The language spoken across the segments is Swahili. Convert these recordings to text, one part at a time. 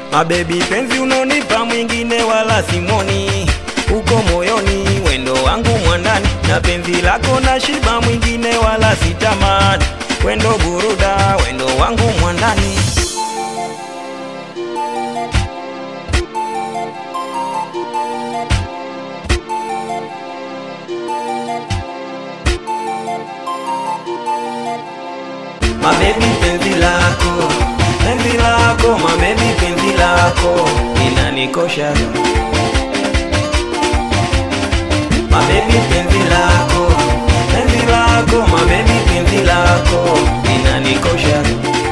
Mabebi penzi unonipa mwingine wala simoni, uko moyoni wendo wangu mwandani, na penzi lako na shiba mwingine wala sitamani, wendo buruda wendo wangu mwandani. Mabebi penzi lako, penzi lako, mabebi penzi lako inanikosha. Mabebi penzi lako, penzi lako, mabebi penzi lako inanikosha.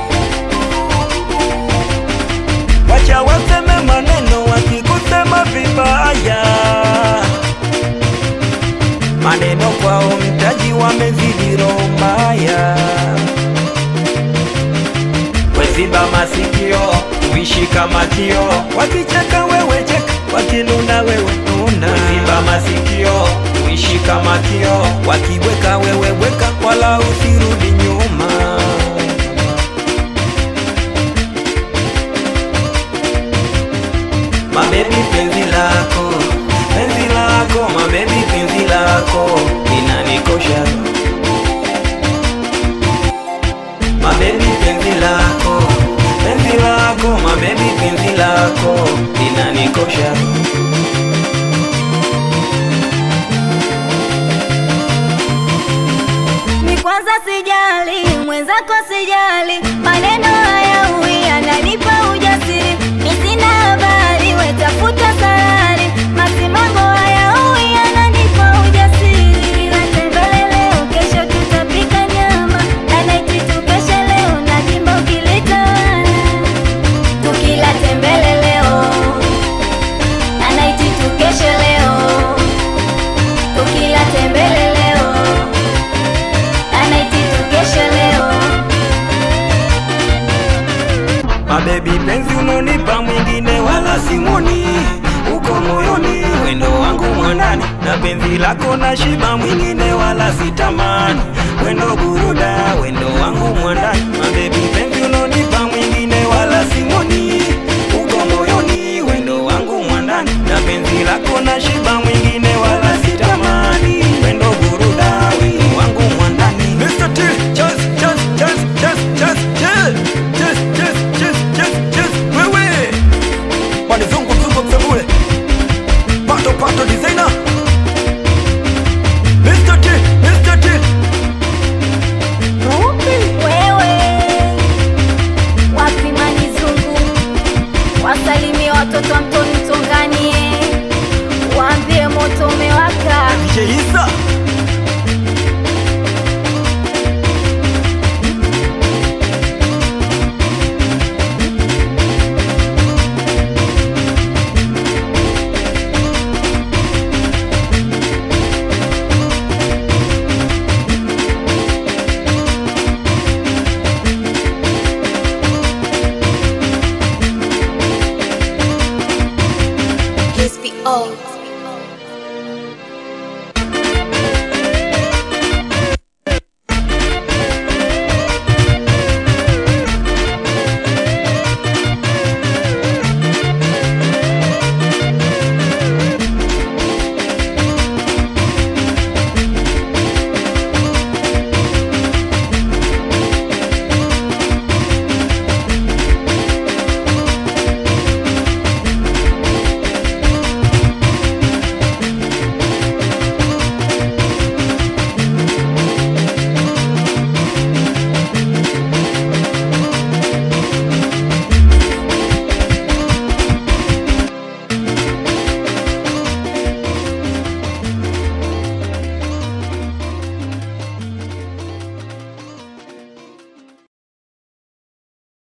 Wacha waseme maneno wakikusema vibaya, maneno kwao mtaji wamezidi roho mbaya weziba masikio uishi kama kio, wakicheka wewe cheka, wakinuna wewe nuna. Weziba masikio uishi kama kio, wakiweka wewe weka, wala usirudi nyuma. Mabebi penzi lako, penzi lako, mabebi penzi lako inanikosha. Mabebi penzi lako, penzi lako, mabebi penzi lako inanikosha. Mi kwanza sijali, mwenzako sijali, maneno haya ui yananipa ujasiri. Mi sina habari, we tafuta salari, masimango haya ui yananipa ujasiri. Ila tembele leo, kesho tutapika nyama, na naiti tukeshe leo, na jimbo kilitawala. Tukila tembele leo, na naiti tukeshe leo, tukila tembele leo anaiti tukeshe leo Mabebi penzi unonipa mwingine wala simoni, uko moyoni wendo wangu mwandani, na penzi lako na shiba mwingine wala sitamani, wendo buruda wendo wangu mwandani, mabebi